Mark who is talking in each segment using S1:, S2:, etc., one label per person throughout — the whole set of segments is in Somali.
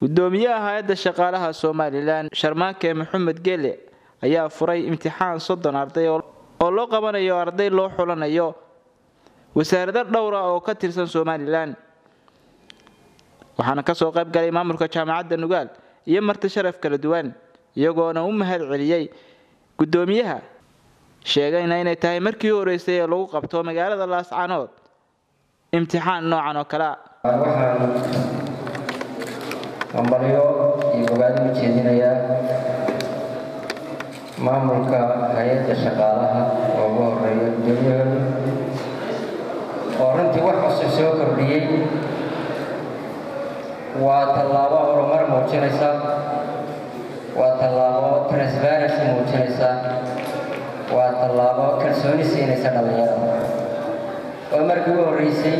S1: gudoomiyaha hay-adda shaqaalaha somalilan sharmaake maxamed gele ayaa furay imtixaan soddon arday oo loo qabanayo arday loo xulanayo wasaarado dhowra oo ka tirsan somalilan waxaana kasoo qayb galay maamulka jaamacadda nugaal iyo marti sharaf kala duwan iyagoona u mahad celiyey gudoomiyaha sheegayna inay tahay markii u horeysay ee lagu qabto magaalada laascanood imtixaan noocan oo kalea
S2: waxaan hambalyo iyo bogaadin u jeedinayaa maamulka hay-adda shaqaalaha oo ugu horeeya gudoomiyahooda oo runtii wax cusub soo kordhiyey waa tallaabo horumar muujinaysa waa tallaabo transparency muujinaysa waa tallaabo kalsooni siinaysa dhallinyarada oo markii u horreysay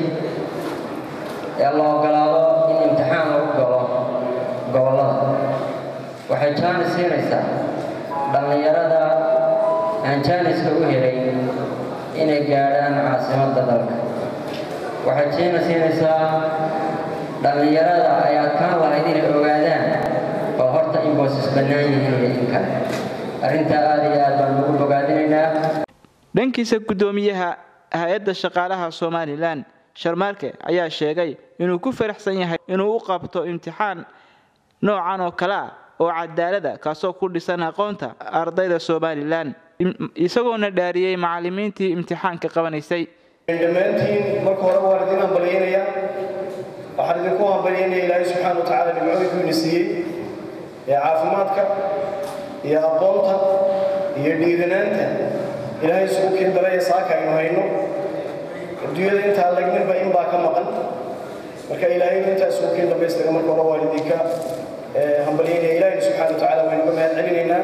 S2: ee la ogolaado in imtixaan lagu galo gobollada waxay jaanis siinaysaa dhallinyarada aan jaaniska u helay inay gaadhaan caasimadda dalka waxay jaanis siinaysaa dhallinyarada ay adkaan lahayd inay ogaadaan oo horta inboosas bannaan yihiin iyo in kale arrintaa aada iyo aad baan ugu bogaadinaynaa
S1: dhankiisa guddoomiyaha hay-adda shaqaalaha somalilan sharmaarke ayaa sheegay inuu ku faraxsan yahay inuu u qabto imtixaan noocan oo kale ah oo cadaalada kaasoo ku dhisan aqoonta ardayda somalilan isagoona dhaariyey macalimiintii imtixaanka qabanaysay
S3: dhammaantiin marka hore waan idin hambalyaynaya waxaan idinku hambalyaynaya ilaahay subxaana wa tacaala nimcooyinku ina siiyey ee caafimaadka iyo aqoonta iyo dhiiranaanta ilaahay isugu kindaraya saaka aynu hayno adduunyada intaa lagninba in baa ka maqan marka ilaahayna intaa isugu kin dambaystaga marka hore waan idinka hambalyaynaya ilaahayna subxaana wa tacaala waynu ka mahad celinaynaa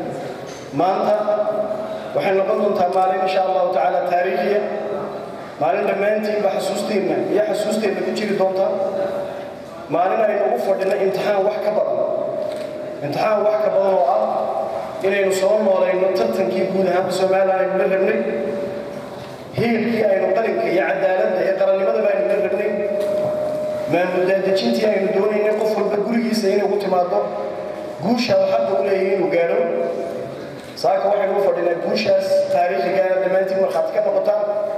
S3: maanta waxay noqon doontaa maalin insha allahu tacaala taariikhiya maalin dhammaantiinba xasuusteenna iyo xasuusteenna ku jiri doonta maalin aynu ugu fadhino imtixaan wax ka badan imtixaan wax ka badan oo ah inaynu soo noolayno tartankii guud ahaanka somalilan aynu la rabnay hiilkii aynu qalinka iyo cadaaladda iyo qarannimadaba aynu la rabnay maamuldaadejintii aynu doonaynay qof walba gurigiisa inay ugu timaado guusha xagga u leeyahay inuu gaadho saaka waxaynu u fadhinaa guushaas taariikhigaana dhammaantiin markhaati ka noqotaan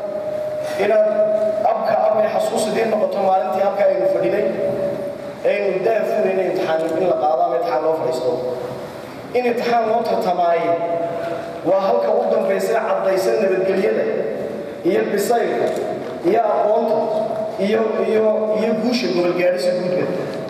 S3: inaad abka abay xasuus idiin noqoto maalintii abka aynu fadhinay aynu daafurayna imtixaan in la qaado ama imtixaan loo fadhiisto in imtixaan loo tartamaaye waa halka u dambaysa caddaysa nabadgelyada iyo bisaylka iyo aqoonta iyo iyo iyo guusha gobolgaadhisa guudba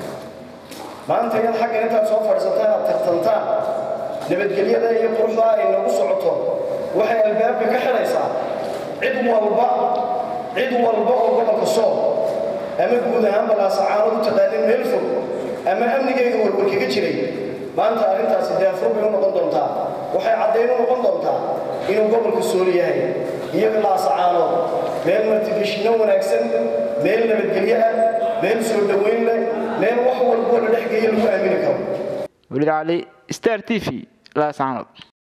S3: maanta inaad xagga intaad soo fadhiisataan aad tartantaan nabadgelyada iyo quruxda ay nagu socoto waxay albaabka ka xidhaysaa cid walba cid walba oo gobolka sool ama guud ahaan balaasacaano u taqaanin meel fog ama amnigeyga warwar kaga jiray maanta arrintaasi daafur bay u noqon doontaa waxay caddayn u noqon doontaa inuu gobolka sool yahay iyo laasacaanood meel martigeshinno wanaagsan meel nabadgelyo ah meel soo dhoweyn leh meel wax walboo la dhexgeeya lagu aamini karo
S1: weliid cali star t v laascaanood